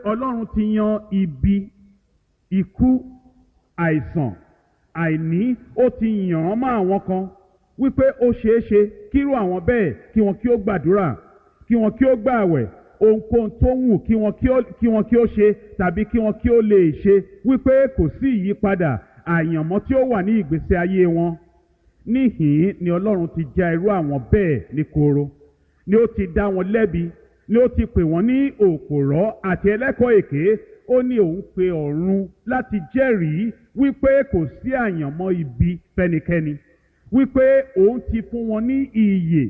ọlọ́run ti yan ibi ikú àìsàn àìní ó ti yàn án mọ́ àwọn kan wípé ó ṣeé ṣe kírú àwọn bẹ́ẹ̀ kí wọn kí ó gbàdúrà kí wọn kí ó gbààwẹ̀ ohunkóhun tó wù kí wọn kí ó kí wọn kí ó ṣe tàbí kí wọn kí ó lè ṣe wípé kò sí ìyípadà àyànmọ́ tí ó wà ní ìgbésí ayé wọn níhìn ni ọlọ́run ti já irú àwọn bẹ́ẹ̀ ní koro ni ó ti dá wọn lẹ́bi ni ó ti pè wọ́n ní òpòrọ́ àti ẹlẹ́kọ̀ọ́ èké ó ní òun pe ọ̀run láti jẹ́rìí wípé kò sí àyànmọ́ ibi fẹ́nikẹ́ni wípé òun ti fún wọn ní ìyè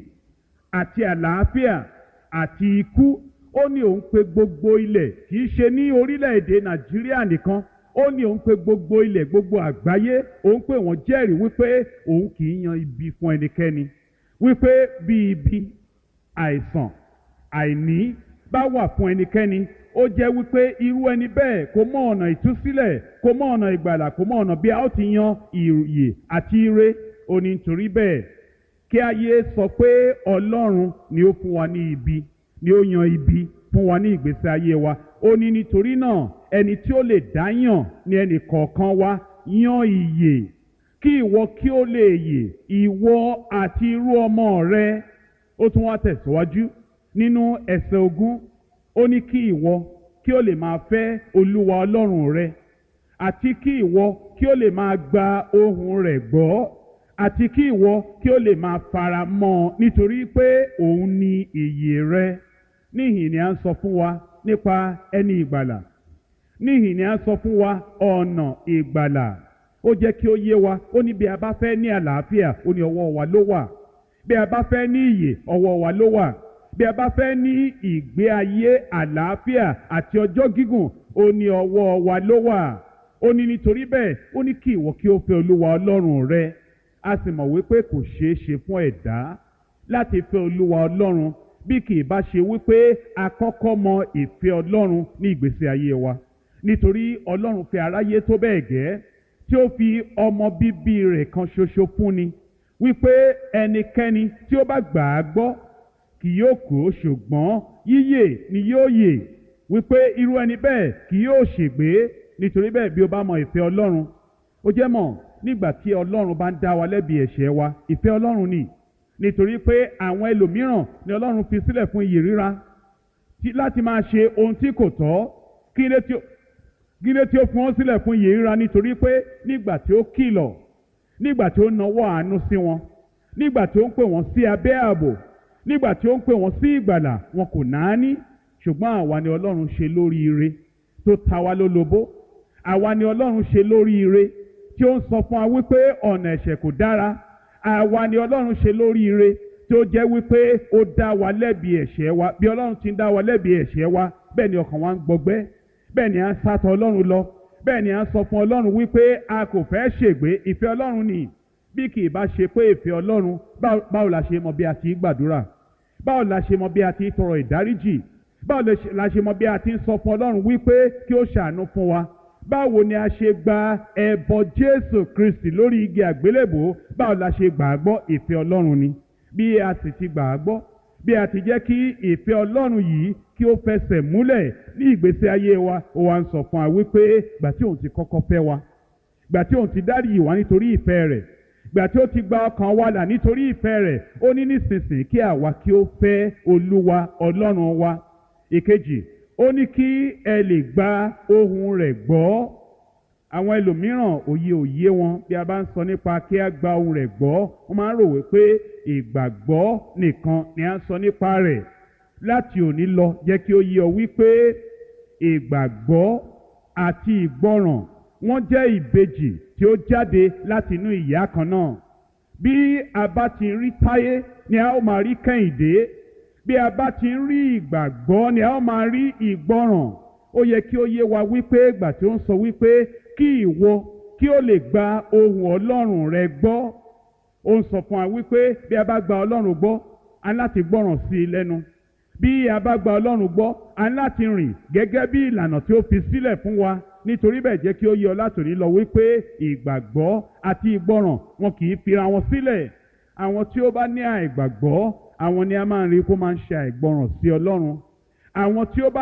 àti àlàáfíà àti ikú ó ní òun pe gbogbo ilẹ̀ kì í ṣe ní orílẹ̀-èdè nàìjíríà nìkan ó ní òun pe gbogbo ilẹ̀ gbogbo àgbáyé òun pè wọ́n jẹ́rìí wípé òun kì í yan ibi fún ẹnikẹ́ni wípé bí ibi àìsàn àìní bá wà fún ẹnikẹ́ni ó jẹ́ wípé irú ẹni bẹ́ẹ̀ kò mọ ọ̀nà ìtúsílẹ̀ kò mọ ọ̀nà ìgbàlà kò mọ ọ̀nà bí a ó ti yan ìyè àti ire ó ní nítorí bẹ́ẹ̀ kí ayé sọ pé ọlọ́run ni ó fún wa ní ibi ni ó yan ibi fún wa ní ìgbésí ayé wa ó ní nítorí náà ẹni tí ó lè dá yàn ní ẹnì kọ̀ọ̀kan wa yan ìyè kí ìwọ kí ó lè yè ìwọ àti irú ọmọ rẹ ó tún wá tẹ̀síwájú nínú ẹsẹ̀ ogún ó ní kí ìwọ kí ó lè máa fẹ́ olúwa ọlọ́run rẹ àti kí ìwọ kí ó lè máa gba ohùn rẹ̀ gbọ́ àti kí ìwọ kí ó lè máa fara mọ́ ọ nítorí pé òun ni ìyè rẹ níhìn ni à ń sọ fún wa nípa ẹni ìgbàlà níhìn ni à ń sọ fún wa ọ̀nà ìgbàlà ó jẹ́ kí ó yé wa ó ní bí a bá fẹ́ ní àlàáfíà ó ní ọwọ́ wa ló wà bí a bá fẹ́ ní ìyè ọwọ́ wa ló wà bí a bá fẹ́ ní ìgbé ayé àlàáfíà àti ọjọ́ gígùn ó ní ọwọ́ wa ló wà ó ní nítorí bẹ́ẹ̀ ó ní kí ìwọ kí ó fẹ́ olúwa ọlọ́run rẹ a sì mọ̀ wípé kò ṣeé ṣe fún ẹ̀dá láti fẹ́ olúwa ọlọ́run bí kì í bá ṣe wípé a kọ́kọ́ mọ ìfẹ́ ọlọ́run ní ìgbésí ayé wa nítorí ọlọ́run fẹ́ aráyé tó bẹ́ẹ̀ gẹ́ tí ó fi ọmọ bíbí rẹ̀ kan ṣoṣo fúnni wípé ẹnikẹ́ni tí ó bá gbà á gbọ́ kì yóò kú ṣùgbọ́n yíyè ni yóò yè wípé irú ẹni bẹ́ẹ̀ kì yóò ṣègbé nítorí bẹ́ẹ̀ bí o bá mọ ìfẹ́ ọlọ́run ó jẹ́ mọ̀ nígbà tí ọlọ́run bá ń dá wa lẹ́bi ẹ̀ṣẹ̀ wa ìfẹ́ ọlọ́run ni nítorí pé àwọn ẹlòmíràn ni ọlọ́run fi sílẹ̀ fún iyì ríra láti máa ṣe ohun tí kò tọ́ kí lé tí ó gílé tí ó fún wọn sílẹ̀ fún iyì ríra nítorí pé nígbà tí ó kìlọ̀ nígbà tí ó nawọ́ àánú sí wọn nígbà tí ó ń pè wọ́n sí abẹ́ ààbò nígbà tí ó ń pè wọ́n sí ìgbàlà wọn kò náání ṣùgbọ́n àwa ni ọlọ́run ṣe lóríire tó ta wá lólobó àwa ni ọlọ́run ṣe lóríire tí ó ń sọ fún wa wípé ọ̀nà ẹ̀ṣẹ̀ kò dára àwa ni ọlọ́run ṣe lóríire tí ó jẹ́ wípé ó dá wa lẹ́bi ẹ̀ṣẹ̀ wa bí ọlọ́run ti ń dá wa lẹ́bi ẹ̀ṣẹ̀ wa bẹ́ẹ̀ ni ọkàn wa ń gbọgbẹ́ bẹ́ẹ̀ ni à ń sátọ̀ ọlọ́run lọ bẹ́ẹ̀ ni à ń sọ fún ọlọ́run wípé a kò fẹ́ ṣègbé ìfẹ́ ọlọ́run ni bí kì í bá ṣe pé ìfẹ́ ọlọ́run báwo la ṣe mọ bí a ti gbàdúrà báwo la ṣe mọ bí a ti tọrọ ìdáríjì báwo la ṣe mọ bí a ti ń sọ fún ọlọ́run wípé kí ó ṣàánú fún wa báwo ni a ṣe gba ẹbọ jésù kristi lórí igi àgbélébò báwo la ṣe gbà á gbọ́ ìfẹ́ ọlọ́run ni bí a sì ti gbà á gbọ́ bí a ti jẹ́ kí ìfẹ́ ọlọ́run yìí kí ó fẹsẹ̀ múlẹ̀ ní ìgbésí ayé wa ó wá ń sọ fún wa wípé gbà tí òun ti kọ́kọ́ fẹ́ wa gbà tí òun ti dáríjì wá nítorí ìfẹ́ rẹ̀ gbà tí ó ti gba ọkàn wa là nítorí ìfẹ́ rẹ̀ ó ní nísinsìnyí kí àwa kí ó fẹ́ olúwa ọlọ́run wa ìkejì ó ní kí ẹ lè gba ohùn rẹ̀ gbọ́ àwọn ẹlòmíràn òye òye wọn bí a bá ń sọ nípa kí a gba ohùn rẹ̀ gbọ́ wọ́n máa ń rò wípé ìgbàgbọ́ nìkan ni a ń sọ nípa rẹ̀ láti òní lọ jẹ́ kí ó yé ọ wípé ìgbàgbọ́ àti ìgbọràn wọ́n jẹ́ ìbejì tí ó jáde láti inú ìyá kan náà bí a bá ti rí táyé ni a ó máa rí kẹ́hìndé bí a bá ti rí ìgbàgbọ́ ni a ó máa rí ìgbọràn ó yẹ kí ó yé wa wípé ìgbà tí ó ń sọ wípé kí ìwọ kí ó lè gba ohùn ọlọ́run rẹ gbọ́ ó ń sọ fún wa wípé bí a bá gba ọlọ́run gbọ́ a láti gbọ́ràn sí i lẹ́nu bí a bá gba ọlọ́run gbọ́ a láti rìn gẹ́gẹ́ bí ìlànà tí ó fi sílẹ̀ fún wa nítorí bẹ́ẹ̀ jẹ́ kí ó yé ọ látòní lọ wípé ìgbàgbọ́ àti ìgbọràn wọn kì í fira wọn sílẹ̀ àwọn tí ó bá ní àìgbàgbọ́ àwọn ni a máa ń rí kó máa ń ṣe àìgbọràn sí ọlọ́run àwọn tí ó bá